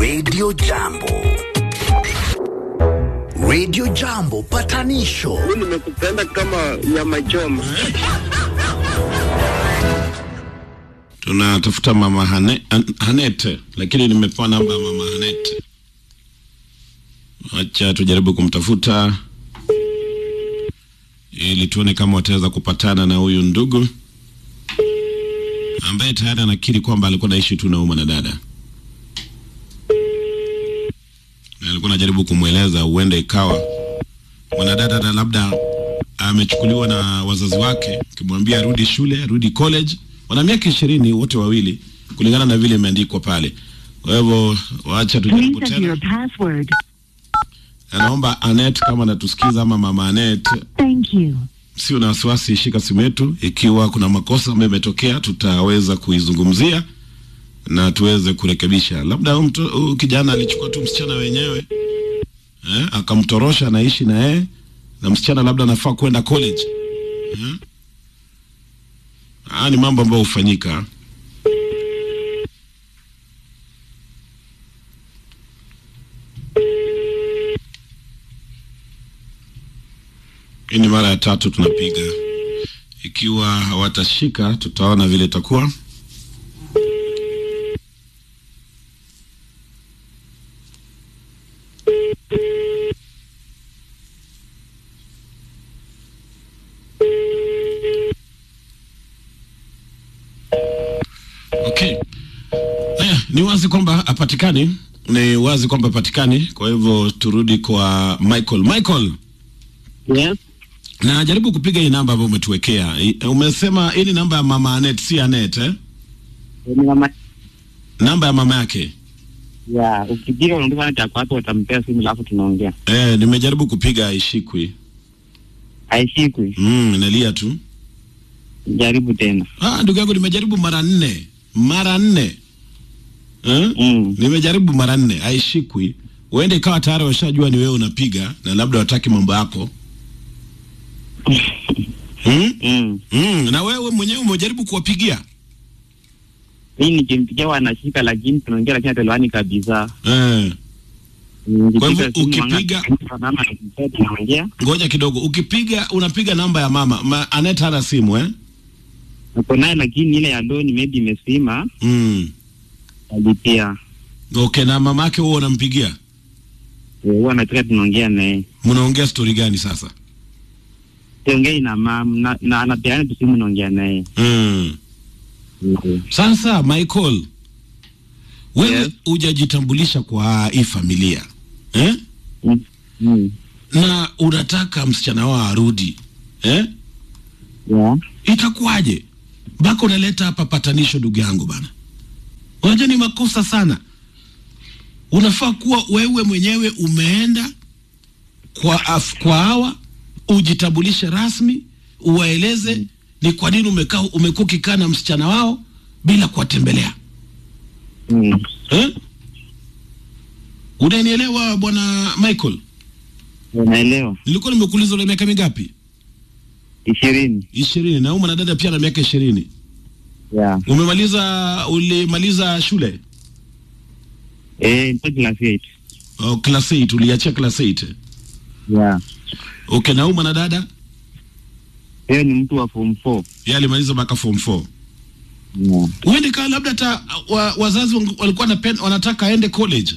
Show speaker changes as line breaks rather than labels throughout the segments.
Radio Jambo. Radio Jambo patanisho
nimekupenda kama nyama choma.
tunatafuta mama Hane, Han- Hanete, lakini nimepewa namba ya mama Hanete. Acha tujaribu kumtafuta ili tuone kama wataweza kupatana na huyu ndugu ambaye tayari anakiri kwamba alikuwa naishi tu na huyu mwanadada, na alikuwa anajaribu kumweleza, huenda ikawa mwanadada na labda amechukuliwa na wazazi wake, akimwambia arudi shule, arudi college. Wana miaka ishirini wote wawili, kulingana na vile imeandikwa pale. Kwa hivyo wacha tujaribu
Please enter your
tena.
password.
Anaomba Anet kama anatusikiza ama mama Anet,
Thank you.
sio na wasiwasi, shika simu yetu. Ikiwa kuna makosa ambayo imetokea, tutaweza kuizungumzia na tuweze kurekebisha. Labda huyu mto- huyu kijana alichukua tu msichana wenyewe eh, akamtorosha, anaishi na yeye na msichana labda anafaa kwenda college eh? Haya ni mambo ambayo hufanyika. Hii ni mara ya tatu tunapiga. Ikiwa hawatashika, tutaona vile itakuwa. Okay. Haya, ni wazi kwamba hapatikani, ni wazi kwamba hapatikani. Kwa hivyo turudi kwa Michael. Michael,
Yes.
na jaribu kupiga hii namba ambayo umetuwekea. I- Umesema hii ni namba ya mama Anet, si Anet eh?
Ni mama
Namba ya mama yake.
ya ukipiga unaondoka cha kwako utampea simu alafu tunaongea.
Eh, nimejaribu kupiga haishikwi.
Haishikwi.
Mm, inalia tu.
Jaribu tena.
Ah, ndugu yangu nimejaribu mara nne. Mara nne. Eh?
Mm.
Nimejaribu mara nne, haishikwi. Uende ikawa tayari washajua ni wewe unapiga na labda wataki mambo yako. Hmm?
Mm.
Mm, na wewe mwenyewe umejaribu kuwapigia?
Mimi nikimpigia wanashika lakini tunaongea lakini hatuelewani kabisa.
Eh.
Mm,
Kwa hivyo
nikipiga simu
ukipiga-
wanga- mama anakupigia, tunaongea.
Ngoja kidogo. Ukipiga unapiga namba ya mama. Ma, Aneta hana simu eh?
Niko naye lakini ile ya loan maybe imesima
Mm.
alipia.
Okay, na mama yake wewe unampigia?
Eh, Huwa anataka tunaongea naye.
Mnaongea story gani sasa?
Siongei na mama na, na anapeana tu simu naongea naye.
Mm.
Mm.
Sasa Michael, wewe
Yes.
hujajitambulisha kwa hii familia eh?
Mm. Mm.
na unataka msichana wao arudi eh?
Yeah.
Itakuwaje mpaka unaleta hapa patanisho? Ndugu yangu bana, unajua ni makosa sana. Unafaa kuwa wewe mwenyewe umeenda kwa af, kwa hawa ujitambulishe rasmi, uwaeleze ni kwa nini umekaa umekuwa ukikaa na msichana wao bila kuwatembelea
Mm.
eh? Unanielewa bwana Michael?
Unaelewa?
Nilikuwa nimekuuliza una miaka mingapi?
ishirini.
Ishirini. Na huyu mwanadada pia ana miaka ishirini.
Yeah.
Umemaliza, ulimaliza shule
Eh, niko class 8.
oh, class 8 uliachia class 8
Yeah.
okay. Na huyu mwanadada
Yeye ni mtu wa form 4.
yeye alimaliza mpaka form 4.
Yeah.
Uende kaa labda hata wa, wazazi wangu- walikuwa napen, wanataka aende college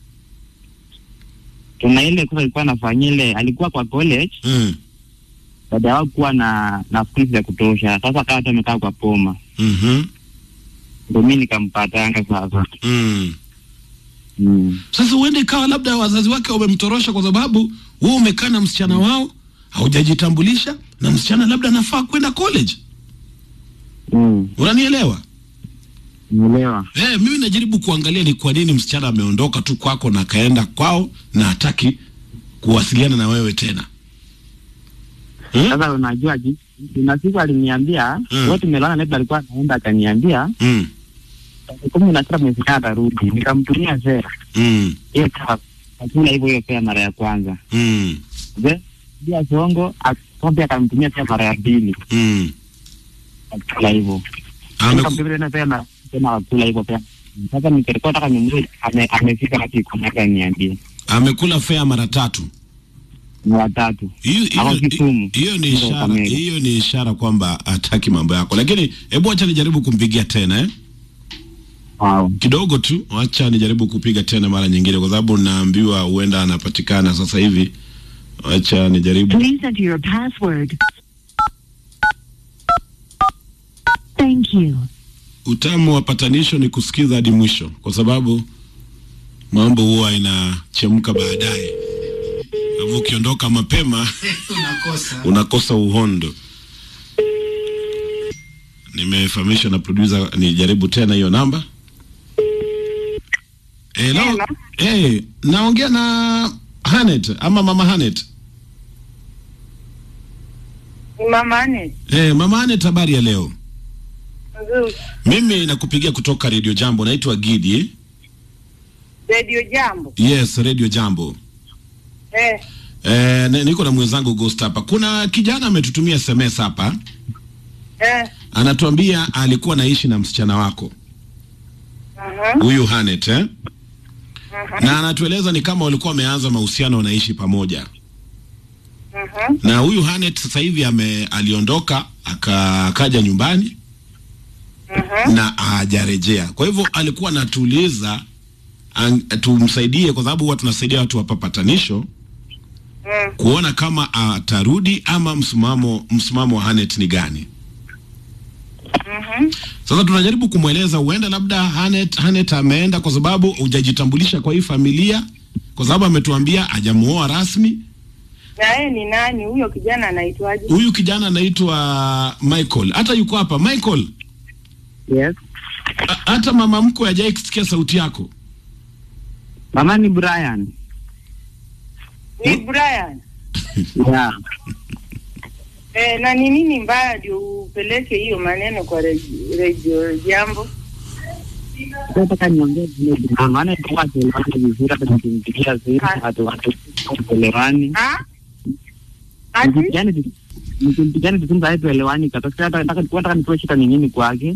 Tuna ile kosa alikuwa anafanyia ile alikuwa kwa college
mm.
baada ya kuwa na na fees ya kutosha. Sasa kama tu amekaa kwa poma.
mm
Ndio mimi nikampatanga sasa.
mm.
Mm.
Sasa uende ikawa labda wazazi wake wamemtorosha kwa sababu wewe umekaa na msichana wao haujajitambulisha, na msichana labda anafaa kwenda college.
Mm.
Unanielewa?
Umeelewa?
Eh, mimi najaribu kuangalia ni kwa nini msichana ameondoka tu kwako na akaenda kwao na hataki kuwasiliana na wewe tena. Hmm?
Sasa unajua ji- kuna siku aliniambia
Mm.
wote tumelala naye alikuwa anaenda akaniambia
Mm.
kumi na sita mwezi kaa atarudi. Nikamtumia zera.
Mm.
Hiyo kama akula hivyo hiyo pia mara ya kwanza.
Mm.
Je, pia songo akombe akamtumia pia mara ya pili.
Mm.
Akula hivyo.
Ameku,
Nikamtumia tena pia na tena akula hivyo pia Sasa nilikuwa nataka nimjue ame, amefika wapi kwa nataka niambie.
Amekula fea mara tatu.
Mara tatu.
Hiyo
Ako
hiyo-
Kisumu.
hiyo ni
Ndio,
ishara,
Kakamega.
hiyo ni ishara kwamba hataki mambo yako, lakini hebu acha nijaribu kumpigia tena eh?
Wow.
kidogo tu, acha nijaribu kupiga tena mara nyingine, kwa sababu naambiwa huenda anapatikana sasa hivi. Acha nijaribu.
Please enter your password. Thank you.
Utamu wa patanisho ni kusikiza hadi mwisho, kwa sababu mambo huwa inachemka baadaye. Kwa hivyo ukiondoka mapema
unakosa
unakosa uhondo. Nimefahamishwa na producer nijaribu tena hiyo namba. Hello.
Hello.
Eh, naongea na Hanet ama mama Hanet.
Mama Ane,
Eh, mama Hanet, habari ya leo?
nzuri.
Mimi nakupigia kutoka Radio Jambo, naitwa Gidi.
Radio Jambo.
Yes, Radio Jambo.
Eh,
Eh, ni- niko na mwenzangu Ghost hapa. Kuna kijana ametutumia SMS hapa,
eh,
anatuambia alikuwa naishi na msichana wako
mhm,
huyu Hanet eh?
mhm,
na anatueleza ni kama walikuwa wameanza mahusiano wanaishi pamoja,
mhm,
na huyu Hanet sasa hivi ame aliondoka aka- akaja nyumbani
mhm.
na hajarejea. Kwa hivyo alikuwa anatuuliza an- tumsaidie, kwa sababu huwa tunasaidia watu hapa patanisho
Mm.
kuona kama atarudi ama msimamo msimamo wa Hanet ni gani.
Mhm.
Sasa tunajaribu kumweleza huenda labda Hanet, Hanet ameenda kwa sababu hujajitambulisha kwa hii familia, kwa sababu ametuambia hajamuoa rasmi.
Na yeye ni nani huyo kijana anaitwaje?
Huyu kijana anaitwa Michael, hata yuko hapa Michael.
Yes.
a- Hata mama mkwe hajai kusikia sauti yako.
Mama ni Brian.
Ni Brian.
Yeah.
Eh, na ni nini mbaya ndio upeleke hiyo maneno kwa radio, radio Jambo?
Nataka niongee vile vile. Maana tulikuwa tuelewane vizuri hata nikimpigia simu watu watu tuelewani.
Ah? Ati?
Nikimpigiana tu- nikimpigiana tu simu sasa tuelewani katokea hata nataka nataka nitoe shida ni nini kwake.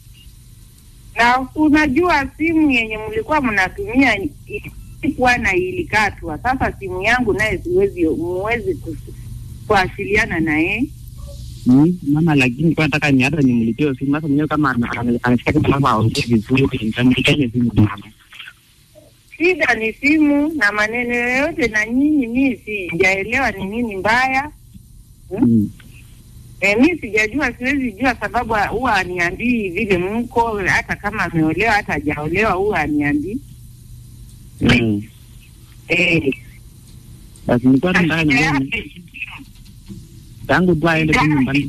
Na unajua simu yenye mlikuwa mnatumia ilikuwa na ilikatwa. Sasa simu yangu naye siwezi muwezi kus- kuwasiliana na yeye.
Mm, mama lakini kwa nataka ni hata nimlipie simu sasa mwenyewe kama ana- ana- anasikia kama labda aongee vizuri nitampigia simu mama.
Shida ni simu na maneno yoyote, na nyinyi, mi sijaelewa ni nini mbaya.
Mm.
E, mi sijajua, siwezi jua sababu huwa aniambii vile mko, hata kama ameolewa hata hajaolewa huwa aniambii.
Mm.
Eh,
Basi nilikuwa tu nataka niongee tangu tu aende tu nyumbani.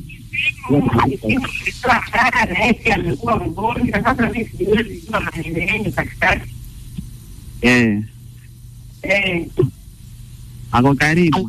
amekuwa mgonjwa sasa, mi siwezi jua maneno yenyu katikati.
Eh,
Eh,
ako karibu.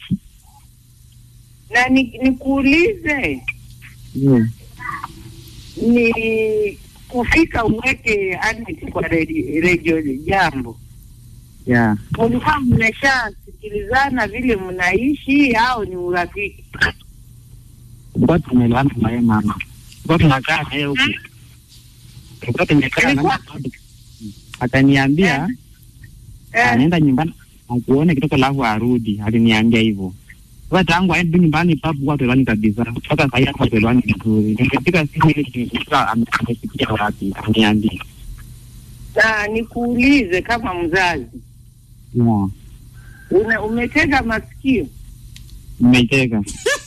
na ni- nikuulize
Mm.
ni kufika uweke Anet kwa redi- redio Jambo,
Yeah.
mulikuwa mmeshasikilizana vile mnaishi au ni urafiki?
Tulikuwa tumeelewana na yeye mama. Tulikuwa tunakaa na yeye huku. Tulikuwa tumekaa na yeye. Akaniambia
Eh,
anaenda nyumbani akuone kidogo alafu arudi. Aliniambia hivyo. Sasa tangu aende nyumbani papu kwa tuelewani kabisa. Sasa sasa hapa tuelewani vizuri. Nikapiga simu ili kujua ame- amefikia wapi. Aniambie.
na nikuulize kama mzazi,
Yeah.
una, umetega masikio
Nimecheka.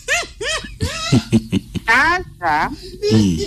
sasa.
Mm.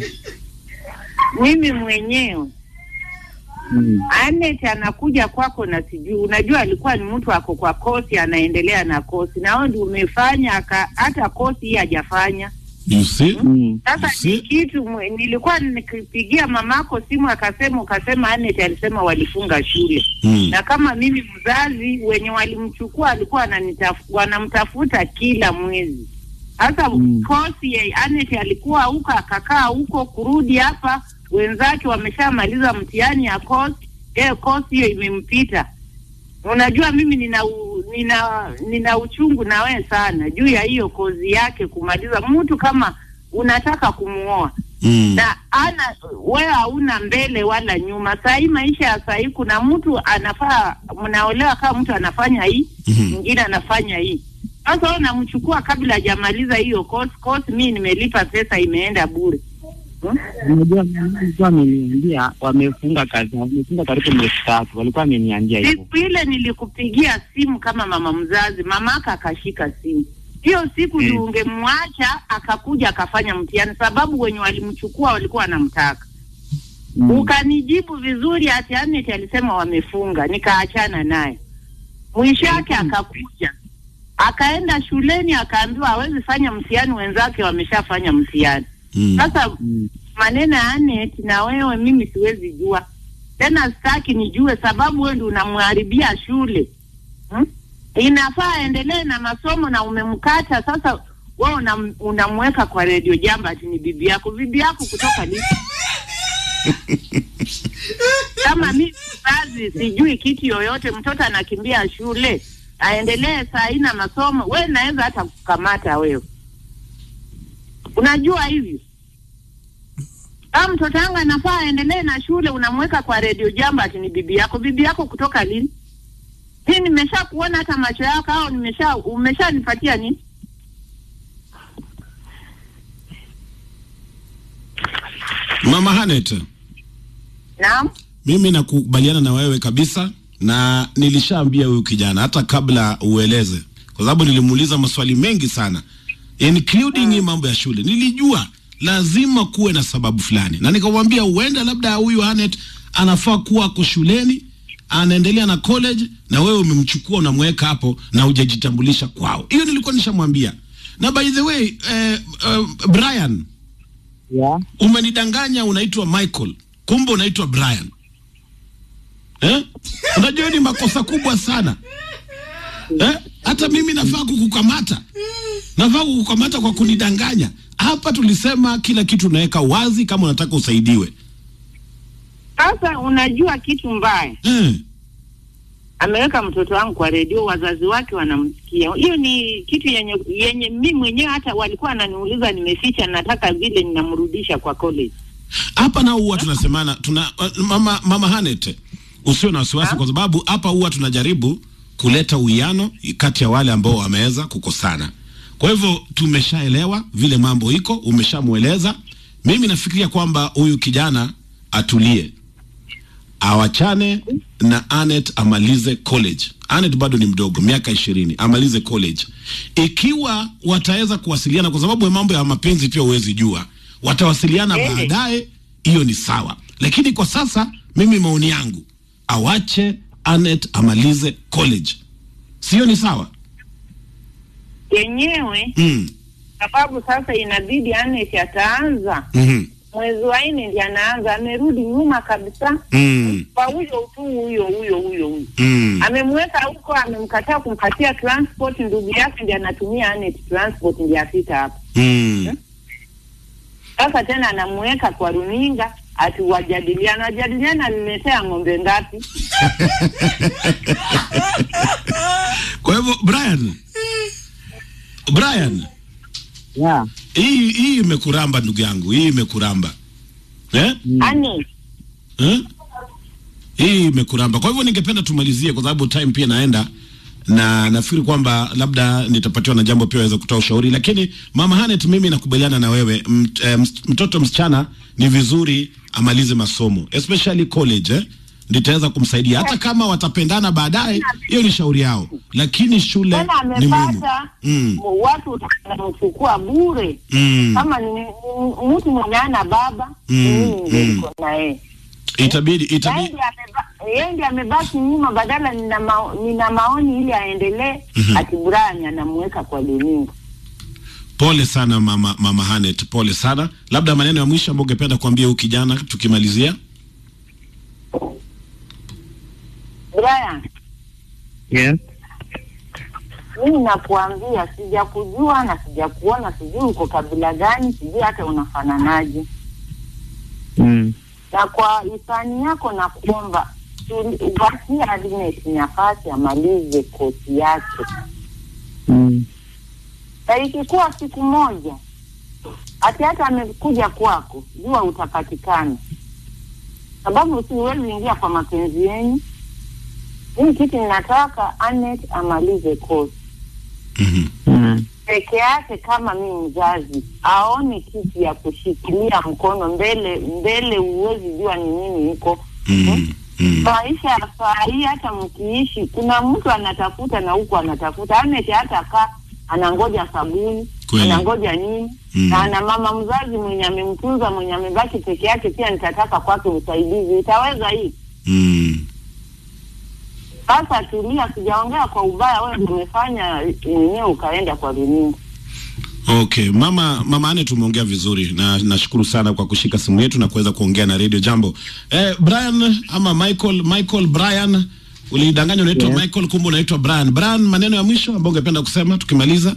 Mimi mwenyewe
Mm.
Anet anakuja kwako na sijui, unajua alikuwa ni mtu ako kwa kosi, anaendelea na kosi, na wewe ndio umefanya aka, hata kosi hii hajafanya.
You see?
Mm.
Sasa
Si-
ni kitu mwe- nilikuwa nikipigia mamako simu akasema, ukasema Anet alisema walifunga shule,
Mm.
na kama mimi mzazi wenye walimchukua alikuwa ananitaf- wanamtafuta kila mwezi. Sasa
Mm.
kosi ya Anet alikuwa huko akakaa huko, kurudi hapa, wenzake wameshamaliza mtihani ya kosi, eh, kosi hiyo imempita. Unajua mimi nina u, nina nina uchungu na wewe sana juu ya hiyo kozi yake kumaliza. Mtu kama unataka kumuoa
Mm.
na ana wewe hauna mbele wala nyuma. Saa hii maisha ya saa hii, kuna mtu anafaa, mnaolewa kama mtu anafanya hii
Mhm.
mwingine anafanya hii. Sasa wewe unamchukua kabla hajamaliza hiyo course. Course mimi nimelipa pesa, imeenda bure hmm?
Unajua walikuwa wameniambia wamefunga kazi, wamefunga karibu miezi tatu, walikuwa wameniambia hivyo.
Siku ile nilikupigia simu kama mama mzazi, mamaka akashika simu hiyo siku
Mm.
mm. ungemwacha akakuja akafanya mtihani, sababu wenye walimchukua walikuwa wanamtaka
Mm.
ukanijibu vizuri ati Anet alisema wamefunga, nikaachana naye. Mwisho yake akakuja akaenda shuleni akaambiwa hawezi fanya mtihani, wenzake wameshafanya mtihani.
Mm.
Sasa
Mm.
maneno ya Anet na wewe, mimi siwezi jua tena, sitaki nijue, sababu wewe ndio unamharibia shule hmm? Inafaa aendelee na masomo na umemkata sasa. Wewe unam, unamweka kwa redio jamba ati ni bibi yako. Bibi yako kutoka lini? kama mimi mzazi sijui kitu yoyote, mtoto anakimbia shule aendelee saa hii na masomo, we naweza hata kukamata wewe. Unajua hivyo, kama mtoto wangu anafaa aendelee na shule, unamweka kwa redio jamba ati ni bibi yako. Bibi yako kutoka lini? Hii nimesha kuona hata macho yako, au nimesha umeshanipatia nini?
Mama Hanet,
Naam.
mimi nakubaliana na wewe kabisa, na nilishaambia huyu kijana hata kabla ueleze, kwa sababu nilimuuliza maswali mengi sana including hii mambo ya shule. Nilijua lazima kuwe na sababu fulani, na nikamwambia huenda labda huyu Hanet anafaa kuwa ako shuleni anaendelea na college, na wewe umemchukua unamweka hapo na hujajitambulisha kwao. Hiyo nilikuwa nishamwambia. Na by the way eh, eh, Brian
Yeah.
umenidanganya unaitwa Michael, kumbe unaitwa Brian eh? Unajua hiyo ni makosa kubwa sana eh? Hata mimi nafaa kukukamata, nafaa kukukamata kwa kunidanganya. Hapa tulisema kila kitu unaweka wazi kama unataka usaidiwe
Sasa unajua kitu mbaya
eh.
ameweka mtoto wangu kwa redio, wazazi wake wanamsikia. Hiyo ni kitu yenye yenye mimi mwenyewe hata walikuwa wananiuliza nimeficha, nataka vile ninamrudisha kwa college.
Hapa nao huwa tunasemana tuna, mama, mama Hanet, usio na wasiwasi, kwa sababu hapa huwa tunajaribu kuleta uwiano kati ya wale ambao wameweza kukosana. Kwa hivyo tumeshaelewa vile mambo iko, umeshamweleza. Mimi nafikiria kwamba huyu kijana atulie, awachane na Anet amalize college. Anet bado ni mdogo, miaka ishirini, amalize college. Ikiwa wataweza kuwasiliana, kwa sababu ya mambo ya mapenzi pia huwezi jua, watawasiliana
Eh.
baadaye, hiyo ni sawa. Lakini kwa sasa, mimi maoni yangu, awache Anet amalize college, sio? Ni sawa
Yenyewe
mm.
sababu sasa inabidi Anet ataanza
mm
mwezi wa nne ndiye anaanza, amerudi nyuma kabisa
mm.
kwa huyo tu huyo huyo huyo huyo
mm.
amemweka huko, amemkataa kumpatia transport. Ndugu yake ndiye anatumia Anet transport, ndiye afika hapo.
mm.
Sasa tena anamweka kwa runinga ati wajadiliana, wajadiliana, aliletea ng'ombe ngapi?
Kwa hivyo Brian, Brian,
Yeah.
hii hii imekuramba ndugu yangu, hii imekuramba eh?
Ani
Eh? Hii imekuramba. Kwa hivyo ningependa tumalizie, kwa sababu time pia naenda, na nafikiri kwamba labda nitapatiwa na jambo pia waweza kutoa ushauri, lakini mama Hanet, mimi nakubaliana na wewe. Mt, eh, ms- mtoto msichana ni vizuri amalize masomo especially college eh? Nitaweza kumsaidia hata kama watapendana baadaye, hiyo ni shauri yao, lakini shule
tena
ni muhimu.
amepata
Mm.
m- watu wanamchukua bure
Mm.
kama ni ni- mtu mwenye ana baba
Mm,
mimi ndio
mm.
niko na yeye
Itabidi
Yeye
itabidi
ndiye ameba- yeye ndiye amebaki nyuma, badala nina, mao, nina maoni ili aendelee
Mhm.
ati Brian anamweka kwa runinga.
Pole sana mama, mama Hanet, pole sana. Labda maneno ya mwisho ambayo ungependa kuambia huyu kijana tukimalizia.
Brian,
Yes.
mimi nakuambia, sijakujua na sijakuona, sijui uko kabila gani, sijui hata unafananaje,
Mm.
na kwa hisani yako na kuomba upatie Agnes nafasi amalize kosi yake,
Mm.
na ikikuwa siku moja ati hata amekuja kwako, jua utapatikana, sababu siwezi ingia kwa mapenzi yenyu. Hii kitu ninataka Anet amalize kosi
Mhm.
Mm.
peke yake kama mi mzazi aone kitu ya kushikilia mkono mbele mbele, huwezi jua ni nini iko
Mm. Mm.
maisha ya saa hii. Hata mkiishi, kuna mtu anatafuta na huku anatafuta, Anet hata kaa anangoja sabuni
Kweli.
anangoja nini
Mm.
na ana mama mzazi mwenye amemtunza mwenye amebaki peke yake, pia nitataka kwake usaidizi, itaweza hii?
Mm.
Sasa tulia, sijaongea kwa ubaya, wewe ndio umefanya mwenyewe ukaenda kwa runinga.
Okay, mama mama Ane, tumeongea vizuri na nashukuru sana kwa kushika simu yetu na kuweza kuongea na Radio Jambo. Eh, Brian ama Michael Michael Brian ulidanganywa unaitwa
Yes.
Michael kumbe unaitwa Brian. Brian, maneno ya mwisho ambayo ungependa kusema tukimaliza?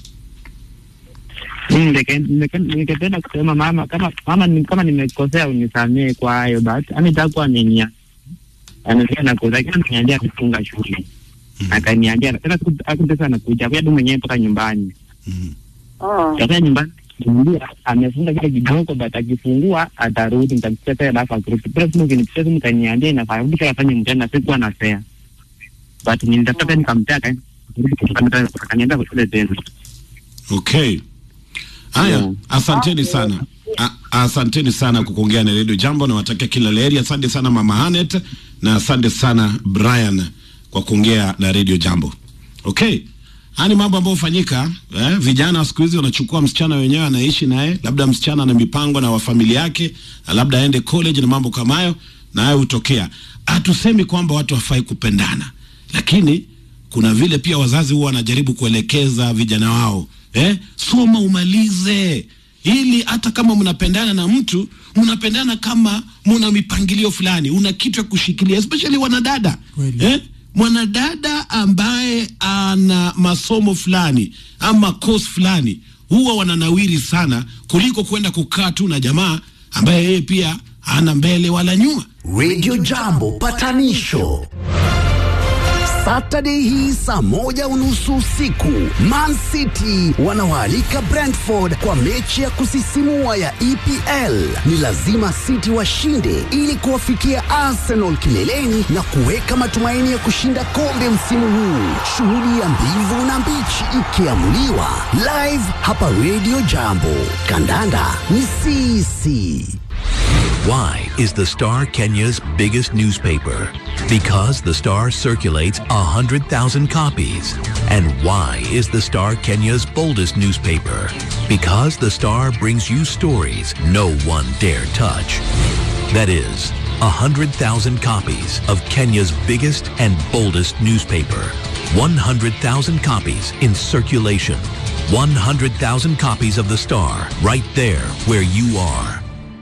Mimi ningeke- ningeke- ningependa kusema mama, kama mama ni, kama nimekosea unisamee kwa hayo, but ametakuwa amenia anasikia nakosa, lakini ameniambia amefunga shule akaniambia tena siku akutesa nakuja kwa mwenyewe mpaka nyumbani
Mhm.
Oh.
Sasa nyumbani kimbia amefunga kile kidogo, but akifungua atarudi, nitampitia tena alafu akirudi. Bila simu ukinipitia simu utaniambia inafaa rudi kila fanye mtenda, sikuwa na fare but nilitafuta tena nikamtia akaenda kurudi kutoka mtenda akaniambia kwa shule tena.
Okay. Haya,
Yeah.
asanteni sana. A, asanteni sana kwa kuongea na Radio Jambo na watakia kila laheri. Asante sana Mama Hanet na asante sana Brian kwa kuongea na Radio Jambo. Okay. Haya ni mambo ambayo hufanyika eh, vijana wa siku hizi wanachukua msichana wenyewe anaishi naye, labda msichana ana mipango na wa familia yake, na labda aende college na mambo kama hayo, na hayo hutokea. Hatusemi kwamba watu hawafai kupendana, lakini kuna vile pia wazazi huwa wanajaribu kuelekeza vijana wao eh, soma umalize, ili hata kama mnapendana na mtu mnapendana kama muna mipangilio fulani, una kitu ya kushikilia, especially wanadada
Kweli.
eh, mwanadada ambaye ana masomo fulani ama course fulani huwa wananawiri sana kuliko kwenda kukaa tu na jamaa ambaye yeye pia hana mbele wala nyuma.
Radio Jambo patanisho Saturday hii saa moja unusu usiku Man City wanawaalika Brentford kwa mechi ya kusisimua ya EPL. Ni lazima City washinde ili kuwafikia Arsenal kileleni na kuweka matumaini ya kushinda kombe msimu huu. Shuhudia mbivu na mbichi ikiamuliwa live hapa Radio Jambo. Kandanda ni sisi.
Why is the Star Kenya's biggest newspaper? Because the Star circulates 100,000 copies. And why is the Star Kenya's boldest newspaper? Because the Star brings you stories no one dare touch. That is, 100,000 copies of Kenya's biggest and boldest newspaper. 100,000 copies in circulation. 100,000 copies of the Star right there where you are.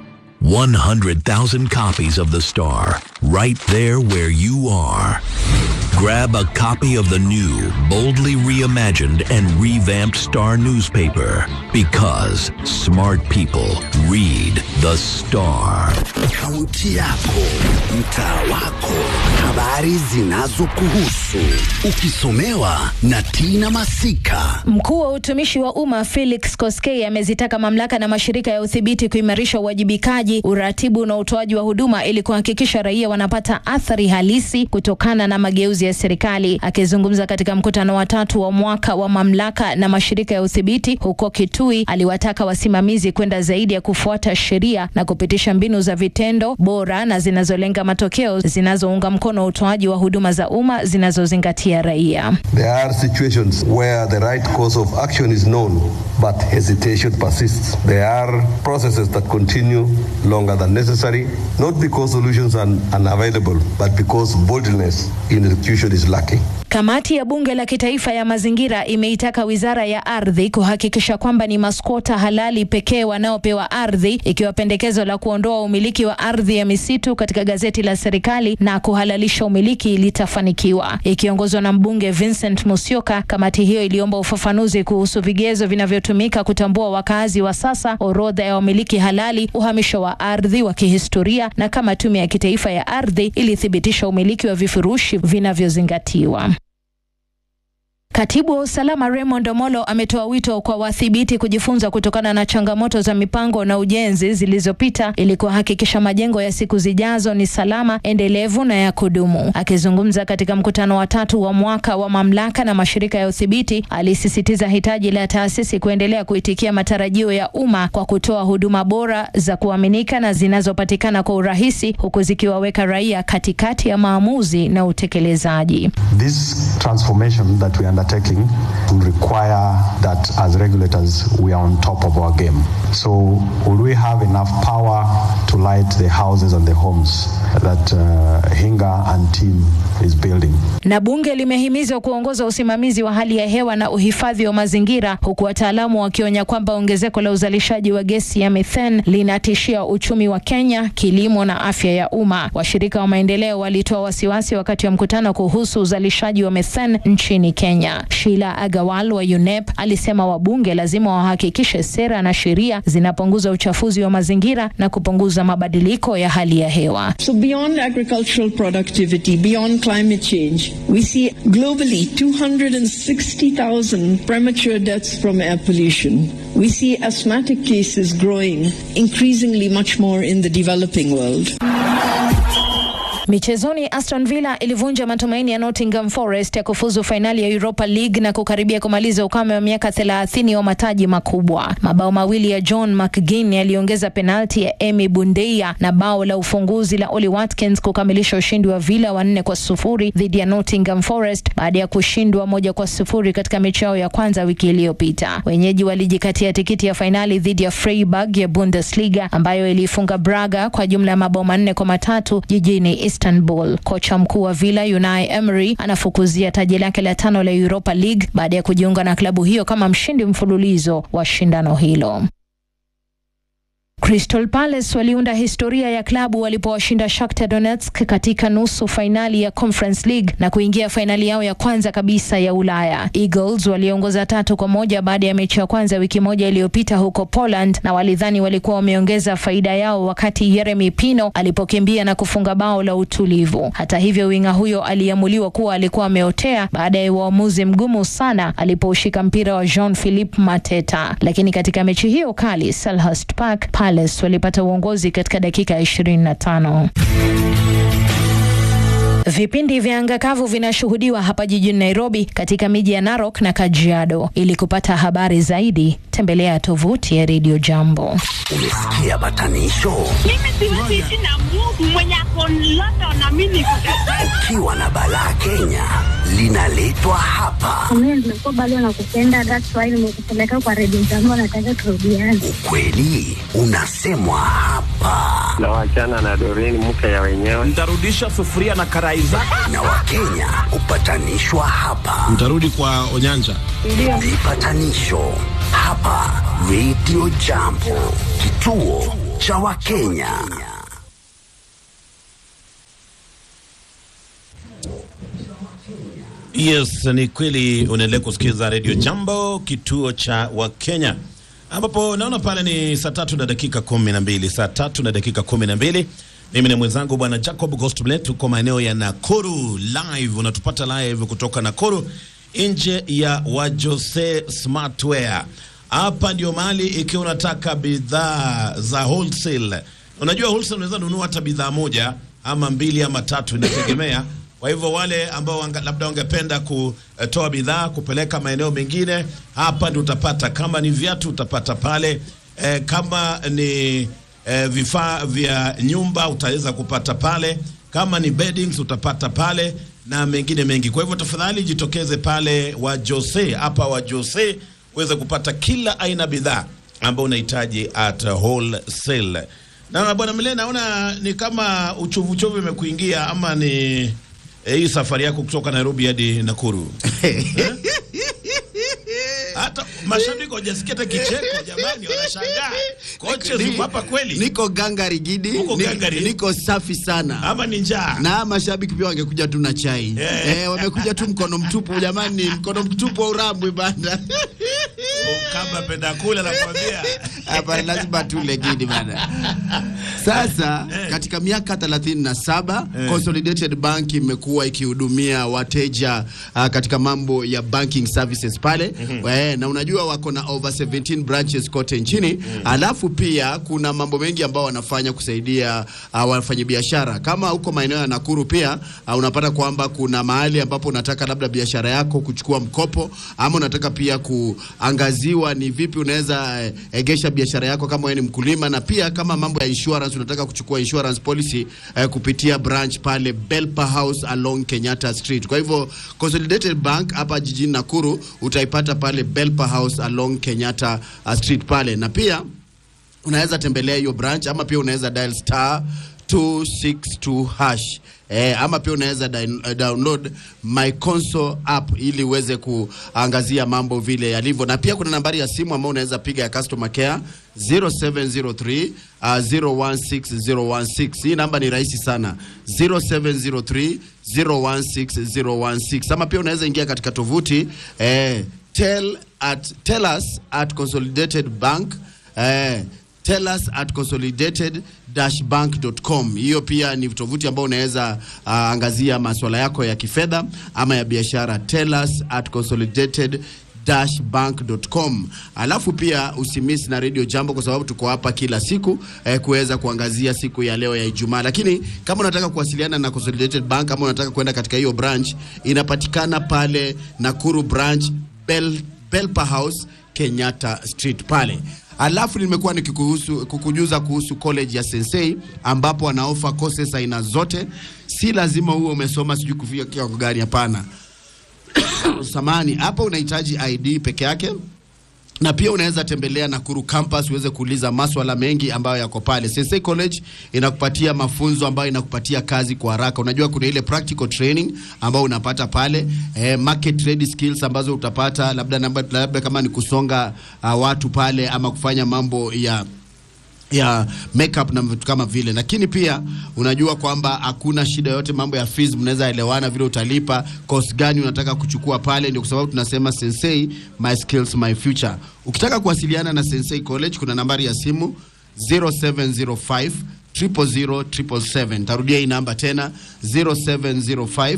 100,000 copies of The Star, right there where you are. Grab a copy of the new, boldly reimagined and revamped Star newspaper because smart people read The Star.
Kaunti yako, mtaa wako, habari zinazokuhusu, ukisomewa na Tina Masika.
Mkuu wa utumishi wa umma Felix Koskei amezitaka mamlaka na mashirika ya udhibiti kuimarisha uwajibikaji, uratibu na utoaji wa huduma ili kuhakikisha raia wanapata athari halisi kutokana na mageuzi ya serikali. Akizungumza katika mkutano wa tatu wa mwaka wa mamlaka na mashirika ya udhibiti huko Kitui, aliwataka wasimamizi kwenda zaidi ya kufuata sheria na kupitisha mbinu za vitendo bora na zinazolenga matokeo zinazounga mkono utoaji wa huduma za umma zinazozingatia raia.
There are situations where the right course of action is known, but hesitation persists. There are processes that continue longer than necessary, not because solutions are unavailable, but because boldness in execution is lacking.
Kamati ya bunge la kitaifa ya mazingira imeitaka wizara ya ardhi kuhakikisha kwamba ni maskota halali pekee wanaopewa ardhi, ikiwa pendekezo la kuondoa umiliki wa ardhi ya misitu katika gazeti la serikali na kuhalalisha umiliki litafanikiwa. Ikiongozwa na mbunge Vincent Musyoka, kamati hiyo iliomba ufafanuzi kuhusu vigezo vinavyotumika kutambua wakazi wa sasa, orodha ya wamiliki halali, uhamisho wa ardhi wa kihistoria na kama tume ya kitaifa ya ardhi ilithibitisha umiliki wa vifurushi vinavyozingatiwa. Katibu wa usalama Raymond Omolo ametoa wito kwa wathibiti kujifunza kutokana na changamoto za mipango na ujenzi zilizopita ili kuhakikisha majengo ya siku zijazo ni salama, endelevu na ya kudumu. Akizungumza katika mkutano wa tatu wa mwaka wa mamlaka na mashirika ya udhibiti, alisisitiza hitaji la taasisi kuendelea kuitikia matarajio ya umma kwa kutoa huduma bora za kuaminika na zinazopatikana kwa urahisi, huku zikiwaweka raia katikati ya maamuzi na utekelezaji.
This transformation that we are undertaking will require that as regulators we are on top of our game. So will we have enough power to light the houses and the homes that uh, Hinga and team is building?
Na bunge limehimizwa kuongoza usimamizi wa hali ya hewa na uhifadhi wa mazingira, huku wataalamu wakionya kwamba ongezeko la uzalishaji wa gesi ya methane linatishia uchumi wa Kenya, kilimo na afya ya umma. Washirika wa maendeleo walitoa wasiwasi wakati wa mkutano kuhusu uzalishaji wa methane nchini Kenya. Sheila Agawal wa UNEP alisema wabunge lazima wahakikishe sera na sheria zinapunguza uchafuzi wa mazingira na kupunguza mabadiliko ya hali ya hewa.
So beyond agricultural productivity, beyond climate change, we see globally 260,000 premature deaths from air pollution. We see asthmatic cases growing, increasingly much more in the developing world.
Michezoni, Aston Villa ilivunja matumaini ya Nottingham Forest ya kufuzu fainali ya Europa League na kukaribia kumaliza ukame wa miaka 30 wa mataji makubwa. Mabao mawili ya John McGinn yaliongeza penalti ya Emi Bundeia na bao la ufunguzi la Oli Watkins kukamilisha ushindi wa Villa wa nne kwa sufuri dhidi ya Nottingham Forest baada ya kushindwa moja kwa sufuri katika mechi yao ya kwanza wiki iliyopita. Wenyeji walijikatia tikiti ya fainali dhidi ya Freiburg ya Bundesliga ambayo iliifunga Braga kwa jumla ya mabao manne kwa matatu jijini Istanbul. Kocha mkuu wa Villa Unai Emery anafukuzia taji lake la tano la Europa League baada ya kujiunga na klabu hiyo kama mshindi mfululizo wa shindano hilo. Crystal Palace waliunda historia ya klabu walipowashinda Shakhtar Donetsk katika nusu fainali ya Conference League na kuingia fainali yao ya kwanza kabisa ya Ulaya. Eagles waliongoza tatu kwa moja baada ya mechi ya kwanza wiki moja iliyopita huko Poland, na walidhani walikuwa wameongeza faida yao wakati Yeremy Pino alipokimbia na kufunga bao la utulivu. Hata hivyo, winga huyo aliamuliwa kuwa alikuwa ameotea baada ya uamuzi mgumu sana alipoushika mpira wa Jean-Philippe Mateta. Lakini katika mechi hiyo kali Selhurst Park, Palace walipata uongozi katika dakika ya 25. Vipindi vya anga kavu vinashuhudiwa hapa jijini Nairobi katika miji ya Narok na Kajiado. Ili kupata habari zaidi, tembelea tovuti ya Radio Jambo.
Umesikia batanisho?
Mimi siwezi ishi na Mungu mwenye ako London na mimi niko
Ukiwa na balaa Kenya linaletwa hapa.
Mimi nimekuwa bado nakupenda, that's why nimekupeleka kwa redio zangu, nataka turudiane.
Ukweli unasemwa hapa,
na wachana na Doreen mke ya wenyewe.
Nitarudisha sufuria na karai zako.
na Wakenya hupatanishwa hapa.
Mtarudi kwa Onyanja.
Vipatanisho hapa Radio Jambo, kituo cha Wakenya.
Yes, ni kweli unaendelea kusikiliza Radio Jambo, kituo cha Wakenya, ambapo naona pale ni saa tatu na dakika kumi na mbili saa tatu na dakika kumi na mbili Mimi ni mwenzangu bwana Jacob Gostblet, tuko maeneo ya Nakuru live, unatupata live kutoka Nakuru nje ya Wajose Smartwear. Hapa ndio mahali ikiwa unataka bidhaa za wholesale. Unajua wholesale unaweza nunua hata bidhaa moja ama mbili ama tatu, inategemea kwa hivyo wale ambao wanga, labda wangependa kutoa bidhaa kupeleka maeneo mengine, hapa ndio utapata. Kama ni viatu utapata pale e, kama ni e, vifaa vya nyumba utaweza kupata pale, kama ni beddings utapata pale na mengine mengi. Kwa hivyo tafadhali jitokeze pale wa Jose, hapa wa Jose uweze kupata kila aina bidhaa ambayo unahitaji at wholesale. Na bwana Mile, naona ni kama uchovu uchovu imekuingia ama ni eh, hii safari yako kutoka Nairobi hadi Nakuru Eh? hata mashabiki wajasikia hata kicheko jamani, wanashangaa kocha ziko hapa kweli,
niko gangari gidi,
Uko
ni-
gangari?
niko safi sana
ama ni njaa?
na mashabiki pia wangekuja tu na chai eh, wamekuja tu mkono mtupu jamani, mkono mtupu wa urambwe bana.
Kama penda kula nakwambia,
hapa lazima tule gidi bana. Sasa katika miaka 37 Consolidated Bank imekuwa ikihudumia wateja uh, katika mambo ya banking services pale eh, na unajua wako na over 17 branches kote nchini alafu pia kuna mambo mengi ambao wanafanya kusaidia uh, wafanyabiashara kama huko maeneo ya Nakuru pia uh, unapata kwamba kuna mahali ambapo unataka labda biashara yako kuchukua mkopo ama unataka pia kuangaziwa ni vipi unaweza eh, egesha biashara yako kama wewe ni mkulima na pia kama mambo ya insurance unataka kuchukua insurance policy eh, kupitia branch pale Belpa House along Kenyatta Street. Kwa hivyo Consolidated Bank hapa jijini Nakuru utaipata pale Belpa House along Kenyatta uh, Street pale na pia unaweza tembelea hiyo branch ama pia unaweza dial star 262 hash Eh, ama pia unaweza din- eh, download my console app ili uweze kuangazia mambo vile yalivyo, na pia kuna nambari ya simu ambayo unaweza piga ya customer care 0703 uh, 016016. Hii namba ni rahisi sana 0703 016016, ama pia unaweza ingia katika tovuti eh, tell at tell us at consolidated bank eh, tell us at consolidated-bank.com. Hiyo pia ni tovuti ambayo unaweza uh, angazia masuala yako ya kifedha ama ya biashara. Tell us at consolidated bank.com. Alafu pia usimiss na Radio Jambo kwa sababu tuko hapa kila siku eh, kuweza kuangazia siku ya leo ya Ijumaa. Lakini kama unataka kuwasiliana na Consolidated Bank ama unataka kwenda katika hiyo branch, inapatikana pale Nakuru branch Bel, Belpa House Kenyatta Street pale. Alafu nimekuwa nikikuhusu kukujuza kuhusu college ya Sensei ambapo wanaofa courses aina zote. Si lazima uwe umesoma sijui kufika kiwango gani, hapana. Samani, hapa unahitaji ID peke yake na pia unaweza tembelea Nakuru campus uweze kuuliza maswala mengi ambayo yako pale. Sensei College inakupatia mafunzo ambayo inakupatia kazi kwa haraka. Unajua kuna ile practical training ambayo unapata pale eh, market ready skills ambazo utapata labda, labda, labda kama ni kusonga uh, watu pale ama kufanya mambo ya ya makeup na vitu kama vile, lakini pia unajua kwamba hakuna shida yote, mambo ya fees mnaweza elewana vile utalipa, course gani unataka kuchukua pale. Ndio kwa sababu tunasema Sensei, my skills my future. Ukitaka kuwasiliana na Sensei College kuna nambari ya simu 0705 000 777. Tarudia hii namba tena 0705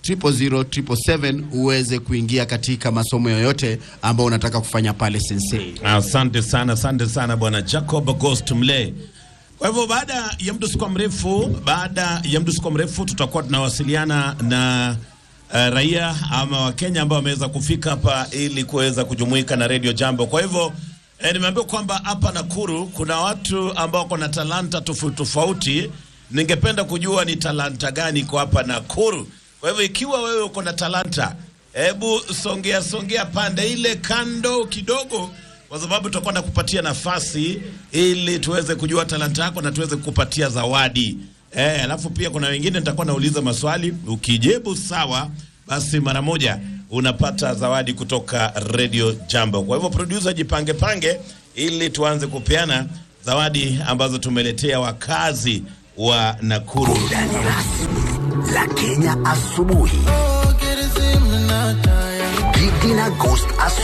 000 uweze kuingia katika masomo yoyote ambayo unataka kufanya pale Sensei.
Asante sana, asante sana bwana Jacob Ghost Mle. Kwa hivyo baada ya mdusuko mrefu, baada ya mdusuko mrefu tutakuwa tunawasiliana na uh, raia ama Wakenya ambao wameweza kufika hapa ili kuweza kujumuika na Radio Jambo. Kwa hivyo eh, nimeambiwa kwamba hapa Nakuru kuna watu ambao wako na talanta tofauti tofauti. Ningependa kujua ni talanta gani kwa hapa Nakuru. Kwa hivyo ikiwa wewe uko na talanta, hebu songea songea pande ile kando kidogo, kwa sababu tutakuwa na kupatia nafasi ili tuweze kujua talanta yako na tuweze kukupatia zawadi. Eh, alafu pia kuna wengine nitakuwa nauliza maswali, ukijibu sawa, basi mara moja unapata zawadi kutoka Radio Jambo. Kwa hivyo producer, jipange pange ili tuanze kupeana zawadi ambazo tumeletea wakazi wa Nakuru.
la Kenya asubuhi. Gidi na Ghost asubuhi.